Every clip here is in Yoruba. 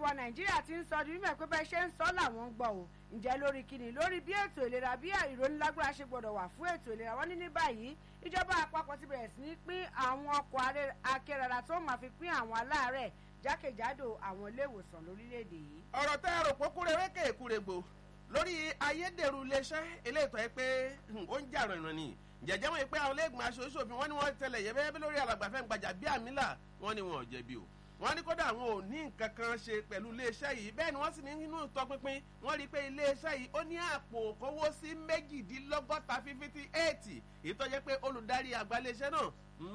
wa nàìjíríà ti ń sọ ní mímọ̀ pé bẹ́ẹ̀ ṣe ń sọ làwọn ń gbọ́ o ǹjẹ́ lórí kíni lórí bí ètò ìlera bí ìrónílágbára ṣe gbọ́dọ̀ wà fún ètò ìlera wọn ní ní báyìí ìjọba àpapọ̀ ti bẹ̀rẹ̀ sí ní pín àwọn ọkọ̀ akérara tó máa fi pín àwọn aláàárẹ̀ jákèjádò àwọn ilé ìwòsàn lórílẹ̀‐èdè yìí. ọ̀rọ̀ tẹ́ ẹ̀rọ pókúrẹ́ wékè èkúrègbò lórí ayédèrú iléeṣẹ́ eléètò ẹ pé ó ń jà rìnrìn ni jẹjẹ wọn pé àwọn iléègbìmọ̀ aṣòṣòfin wọn ni wọ́n tẹlẹ̀ yẹ́bẹ́yẹ́bẹ́ lórí alàgbàfẹ́ gbajà bí àmìlà wọn ni wọn ò jẹ̀bi o wọ́n ní kódà àwọn ò ní nǹkan kan ṣe pẹ̀lú iléeṣẹ́ yìí bẹ́ẹ̀ ni wọ́n sì ní nínú ìtọ́pinpin wọ́n rí i pé iléeṣẹ́ yìí ó ní àpò kówó sí méjìdínlọ́gọ́ta fífítí éètì èyí tó jẹ́ pé olùdarí àgbà iléeṣẹ́ náà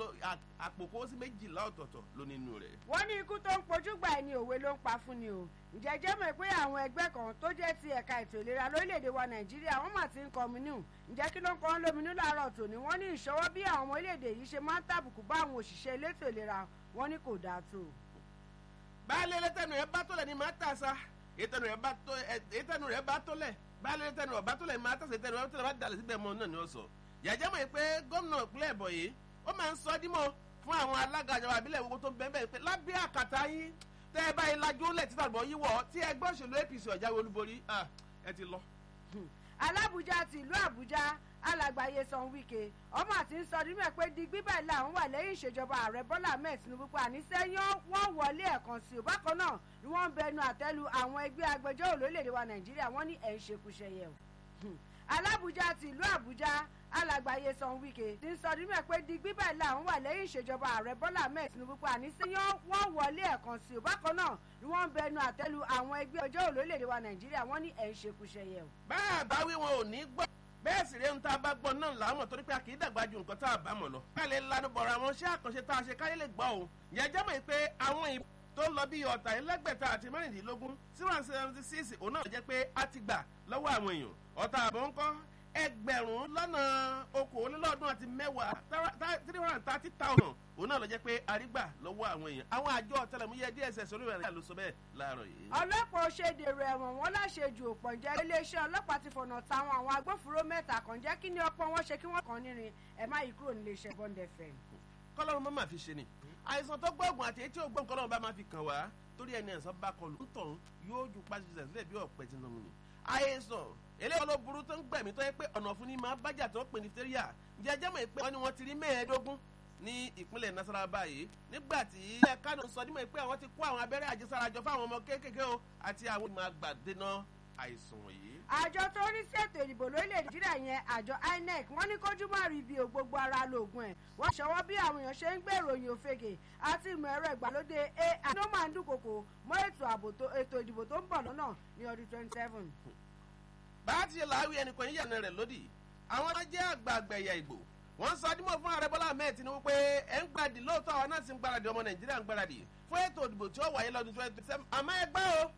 àpò kówó sí méjìlá ọ̀tọ̀ọ̀tọ̀ ló nínú rẹ̀. wọ́n ní ikú tó ń pojú gbà ẹni òwe ló ń pa fún ni o ǹjẹ́ jẹ́ mọ̀ pé àwọn ẹgbẹ́ kan tó jẹ́ ti ẹ̀ka ètò ìlera lórílẹ̀‐èdè wa nàìjíríà wọ́n mà ti ń kọminú ǹjẹ́ kí ló ń kọ́ ń lóminú láàárọ̀ tòní wọ́n ní ìṣọwọ́ bí àwọn ọmọ orílẹ̀‐èdè yìí ṣe máa ń tàbùkù bá àwọn òṣìṣẹ́ elétò ìlera wọn ní kò dáa tó baálé lẹ́tẹ̀nù rẹ̀ bá tọ́lẹ̀ ni máa tà sa ètẹ̀nù rẹ̀ bá tọ́lẹ̀ baálé lẹ́tẹ̀nù rẹ̀ bá tọ́lẹ̀ máa tà sa ètẹ̀nù rẹ̀ bá dalẹ̀ síbẹ̀ mọ́ náà ni ó sọ. yàjẹ́ mọ̀ pé gómìnà ìpínlẹ̀ ẹ̀bọ̀ yìí ó máa ń sọ dímọ̀ fún àwọn alága ìjọba àbílẹ̀ gbogbo tó ń bẹ́ẹ̀ bẹ́ẹ̀ pé lábẹ́ àkàtà yín tẹ́ ẹ báyìí lajú lẹ̀ títà bọ̀ yíwọ̀ tí ẹgbẹ́ òṣèlú apc ọ̀jáwé olúborí ẹ ti lọ. alábùjá ti ìlú àbújá alàgbàyé san wike ọmọ àti ń sọ nínú ẹ pé digbí báyìí làwọn wà lẹ́yìn ìṣèjọba ààrẹ bọ́lá ahmed tinubu pa àníṣẹ́yàn wọ́n wọlé ẹ̀kan sí i bákan náà ni wọ́n ń bẹnu àtẹ́lu àwọn ẹgbẹ́ agbẹjọ́rò lórílẹ̀‐èdè wa nàìjíríà wọ́n ní ẹ̀ ń ṣekúṣẹyẹ o. alábùjá ti ìlú àbújá alàgbàyé san wike ti ń sọ nínú ẹ pé digbí báyìí làwọn wà lẹ́yìn ìṣèjọba ààrẹ bọ́lá ahmed tinubu pa àníṣẹ́yàn wọ́n wọlé ẹ̀kan sí i bákan náà ni wọ́n ń bẹnu àtẹ́lu àwọn ẹgbẹ́ agbẹjọ́rò lórílẹ̀‐èdè wa nàìjíríà wọ́n ní ẹ̀ ń ṣekúṣẹyẹ o. bá a bá wí wọn ò ní gbọ́ bẹ́ẹ̀ sì rẹ̀ ń tá a bá gbọ́ náà làwọn torí pé a kì í dàgbà ju nǹkan tá a bá mọ̀ lọ. bẹ́ẹ̀ lè lanu bọ̀rọ̀ àwọn iṣẹ́ àkànṣe tá a ṣe káyé lè gbọ́ o. ìyẹn mọ̀ pé àwọn ìbò tó ń lọ bí ọ̀tà ẹlẹ́gbẹ̀ta àti mẹ́rìndínlógún tí wọ́n seventy six òun náà jẹ́ pé a ti gbà lọ́wọ́ àwọn èèyàn. ọ̀tà àbọ̀ ń kọ́ ẹgbẹ̀rún lọ́nà okòólélọ́ọ̀dún àti mẹ́wàá three hundred and thirty thousand òun náà lọ jẹ́ pé àrígbà lọ́wọ́ àwọn èèyàn àwọn àjọ ọ̀tẹlẹ̀múyẹ́ dss olóyè rẹ̀ ló sọ bẹ́ẹ̀ láàárọ̀ yìí. ọlọ́pàá òṣèdèrò ẹ̀wọ̀n wọn láṣejù òpọ̀ ǹjẹ́ iléeṣẹ́ ọlọ́pàá ti fọ̀nà táwọn àwọn agbófinró mẹ́ta kan jẹ́ kí ni ọ̀pọ̀ wọn ṣe kí wọ́n kàn nírin ẹ̀ má yí kúrò nílé iṣẹ́ bond fm. kọ́lọ́run má máa fi ṣe ni àìsàn tó gbóògùn àti etí ògbóǹ kọ́lọ́run bá máa fi kàn wá torí ẹni ẹ̀sán bá kọlù ń tọ̀hún yóò ju pàṣẹ sílẹ̀ bí ọ̀pẹ ti nà mú ni. àìsàn eléyìí ló burú tó ń gbẹ̀mí tó yẹ pé ọ̀nà fún ni máa bájà tó ń pè ní fẹ́ríà ǹjẹ́ ẹjẹ́ mọ̀ pé wọ́n ní wọ́n ti rí mẹ́ẹ̀ẹ́dógún ní ìpínlẹ̀ nasara báyìí nígbà tí ilé kánò sọ nímọ̀ pé àwọn ti kó àwọn abẹ́rẹ́ àjẹsára jọ fáwọn ọmọ kéékèèké o àti àwọn ìmọ̀ àgbàdéná àìsàn yìí. àjọ tó ń rí sí ètò ìdìbò lórílẹ̀ nàìjíríà yẹn àjọ inec wọ́n ní kójú má rí ibi ò gbogbo ara lóògùn ẹ̀ wọ́n ṣọwọ́ bí àwọn èèyàn ṣe ń gbé ìròyìn òfegè àti ìmọ̀ ẹ̀rọ ìgbàlódé ai ló máa ń dúnkokò mọ́ ètò ìdìbò tó ń bọ̀ lọ́nà ní ọdún twenty seven. bá a ti ṣe làáwí ẹnìkan yíyànà rẹ̀ lódì àwọn tó jẹ́ àgbààgbà ẹ̀yà ìgbò wọ́n sọ dímọ̀ fún ààrẹ bọ́lá ahmed tinubu pé ẹ̀ ń gbàdì lóòótọ́ àwọn náà ti ń gbàdì ọmọ nàìjíríà ń gbàdì fún ètò ìdìbò tí ó wáyé lọ́dún twenty seven àmọ́ ẹ gbọ́ o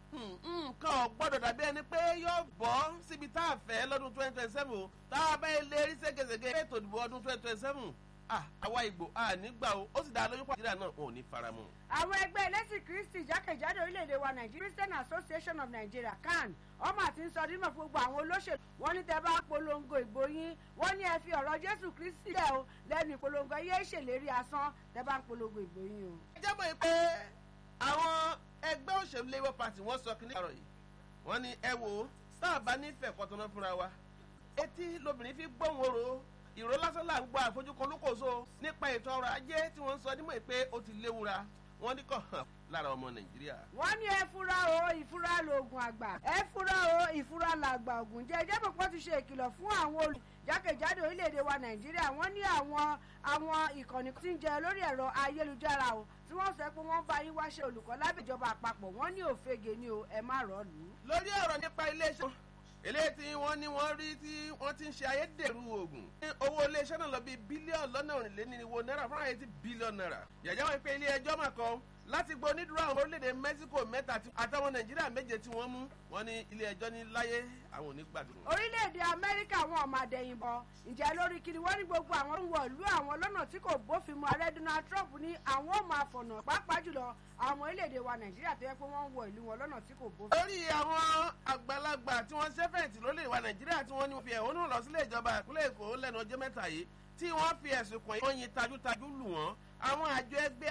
nǹkan ò gbọ́dọ̀ dàbí ẹni pé yóò bọ́ síbi tá a fẹ́ lọ́dún twenty twenty seven o tá a bá ilé rí ségesège ètò ìdìbò ọdún twenty twenty seven àwa ìgbò ànígbà o ó sì dá lójú pọ̀ nàìjíríà náà ò ní faramọ́. àwọn ẹgbẹ́ ẹlẹ́sìn kristi jákèjádò orílẹ̀-èdè wa nigeria christian association of nigeria can ọmọ àti ń sọ dímọ̀ fún gbogbo àwọn olóṣèlú wọn ní tẹ bá polongo ìbò yín wọn ní ẹ fi ọ̀rọ̀ jésù kristi lẹ̀ o lẹ́nu ìpolongo yé ṣèlérí asán tẹ bá ń polongo ìbò yín o. ẹ jẹ́ mọ̀ pé àwọn ẹgbẹ́ òṣèlú labour party wọ́n sọ kí ní àrọ̀ yìí wọ́n ní ẹ wò ó sáà bá nífẹ̀ẹ́ kọ́tọ́nà fúnra wa etí lobìnrin fi gbóhùn oró ìró lásán là ń gbọ́ àfojúkan olókòso nípa ètò ọrọ̀ ajé tí wọ́n ń sọ nímọ̀ pé ó ti léwura wọ́n ní kàn hàn lára ọmọ nàìjíríà. wọ́n ní ẹ fura o ìfura lóògùn àgbà ẹ fura o ìfura làgbà ògùn jẹ́ ẹjẹ́ pọ̀pọ̀ ti ṣe ìkìlọ̀ fún àwọn olù jákèjádò orílẹ̀-èdè wa nàìjíríà wọ́n ní àwọn àwọn ìkànnì tí ń jẹ lórí ẹ̀rọ ayélujára o tí wọ́n sọ pé wọ́n bá yín wáṣẹ́ olùkọ́ lábẹ́ ìjọba àpapọ̀ wọ́n ní òfegè ni o ẹ má rọ̀ lù ú. lórí ọ̀rọ̀ nípa iléeṣẹ́ eléyìí tí wọ́n ní wọ́n rí tí wọ́n ti ń ṣe ayédèrú oògùn. owó iléeṣẹ́ náà lọ bí bílíọ̀nù lọ́nà òrìlénírínwó náírà fún àyè tí bílíọ̀nù náírà. yàjá wọn pé ilé ẹjọ́ mà kọ́ láti gbọ́ onídùúró àwọn orílẹ̀-èdè mexico mẹ́ta àtàwọn nàìjíríà méje tí wọ́n mú wọn ní ilé ẹjọ́ ní láyé àwọn onígbàdùn. orílẹ̀-èdè amẹ́ríkà wọn ọmọ àdẹ̀yìnbọ ǹjẹ́ lórí kiri wọ́n ní gbogbo àwọn ń wọ̀lú àwọn lọ́nà tí kò bófin mu ààrẹ donald trump ní àwọn ò máa fọ̀nà pàápàá jùlọ àwọn orílẹ̀-èdè wa nàìjíríà tó yẹ pé wọ́n ń wọ ìlú wọn lọ́nà tí kò bófin. lórí àwọn àgbàlagbà tí wọ́n ṣẹ́fẹ̀ẹ́tì lórílẹ̀ wa nàìjíríà tí wọ́n ní fi ẹ̀hónú lọ sílé ìjọba ìpínlẹ̀ èkó lẹ́nu ọjọ́ mẹ́ta yìí tí wọ́n fi ẹ̀sùn kàn yín wọ́n yin tajútajú lù wọ́n àwọn àjọ ẹgbẹ́